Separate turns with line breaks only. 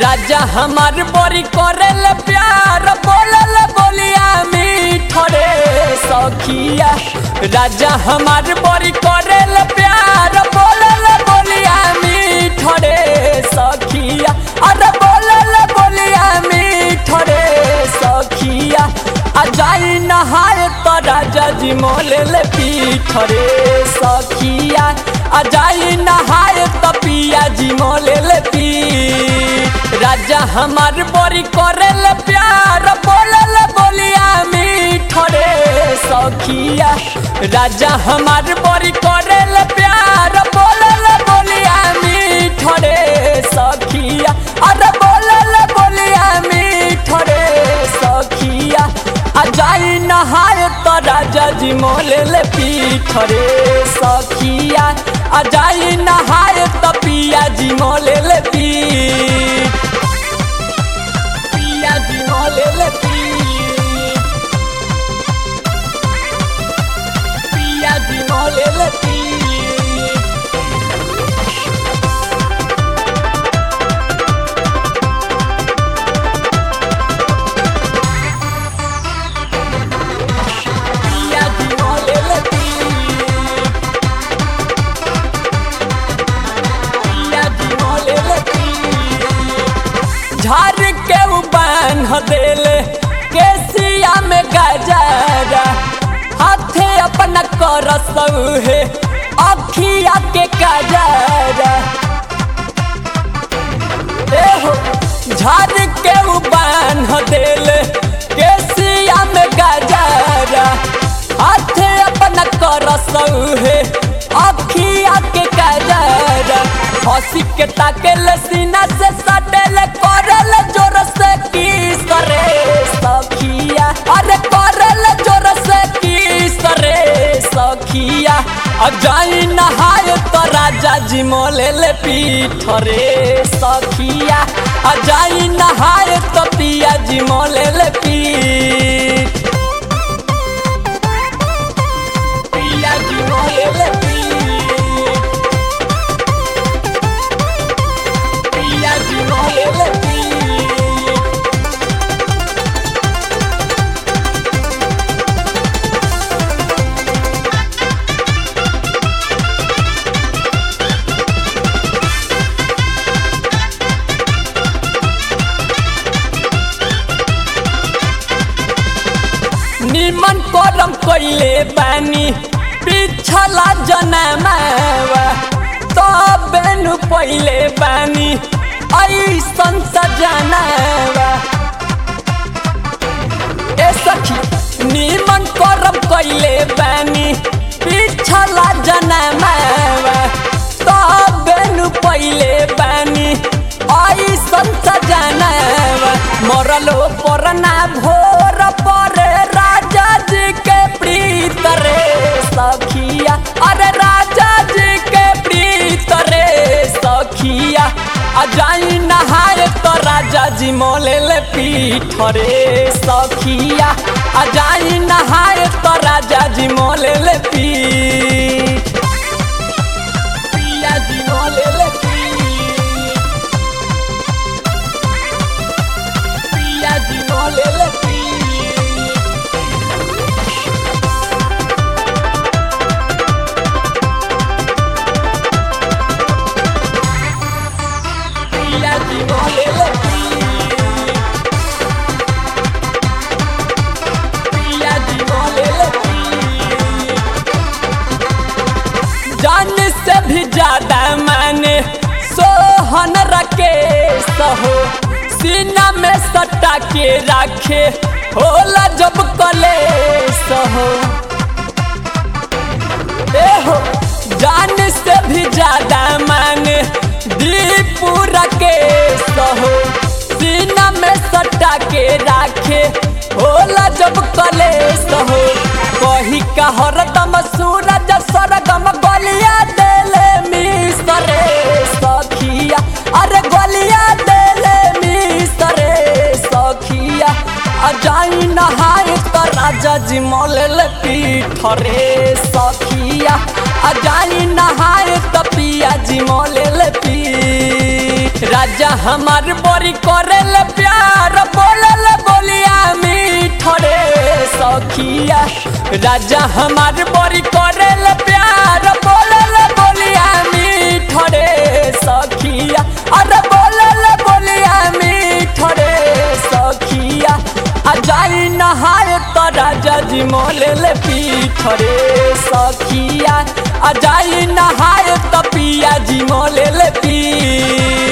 राजा हमार बड़ी करेल प्यार बोलल बोलिया मीठरे सखिया राजा हमार बड़ी करेल प्यार बोलल बोलिया मीठरे सखिया अरे बोलल बोलिया मीठरे सखिया आ जाई नहाए तो राजा जी मोलेल पीठरे सखिया आ जाई नहाए तो पिया जी मोलेल पीठ राजा हमार बड़ी करेल प्यार बोलल बोलिया मीठरे सखिया राजा हमार बड़ी करेल प्यार बोलल बोलिया मीठरे सखिया अरे बोलल बोलिया मीठरे सखिया आ जाई नहाए तो राजा जी मोलेल पीठरे सखिया आ जाई नहाए तो पिया जी मोलेल पीठ पिया जी मोलेल पीठ पिया जी मोलेल पीठ पिया जी मोलेल पीठ पिया जी मोलेल पीठ झाड़ के बांध देले केसिया में गजरा हाथे अपना कर है अखिया के गजरा एहो झाड़ के बांध देले केसिया में गजरा हाथे अपना कर है अखिया के गजरा हंसी के ताकेल सीना से सटेल करल जोर से किस करे सखिया अरे करल जोर से किस करे सखिया अब जाई नहाए तो राजा जी मोलेल पीठ रे सखिया आ जाई नहाए तो पिया जी मोलेल पीठ पिया जी मोलेल पीठ पिया जी मोलेल पीठ निमन करम कइले बानी पिछला जनमावा तब नु पहिले बानी ऐसन सजनावा ए सखी निमन करम कइले बानी पिछला जनमावा तब नु पहिले बानी ऐसन सजनावा मरलो परना भोर पर राजा जी के प्रीत रे सखिया अरे राजा जी के प्रीत रे सखिया आ जाई नहाए तो राजा जी मोलेल पीठ रे सखिया आ जाई नहाए तो राजा जी मोलेल पीठ पिया जी मोलेल पीठ पिया जी मोलेल पीठ पिया जी मोलेल पीठ पिया जी मोलेल पीठ जान से भी ज्यादा मैंने सोहन रखे सहो सीना में सटा के रखे होला जब कले सहो ए हो जान से भी ज्यादा मैंने दीपू रखे सहो सीना में सटा के रखे होला जब कले सहो कही का हरदम सूरज सरगम गलिया देले मिसरे सखिया अरे गलिया देले मिसरे सखिया आ जाई नहाए तो राजा जी मोलेल पीठ रे सखिया आ जाई नहाए तो पिया जी मोलेल पीठ राजा राजा हमार बड़ी करेल प्यार बोलल बोलिया मीठरे सखिया राजा हमार बड़ी करेल प्यार बोलल बोलिया मीठरे सखिया अरे बोलल बोलिया मीठरे सखिया आ जाई नहाए तो राजा जी मोलेल पीठरे सखिया आ जाई नहाए तो पिया जी मोलेल पीठ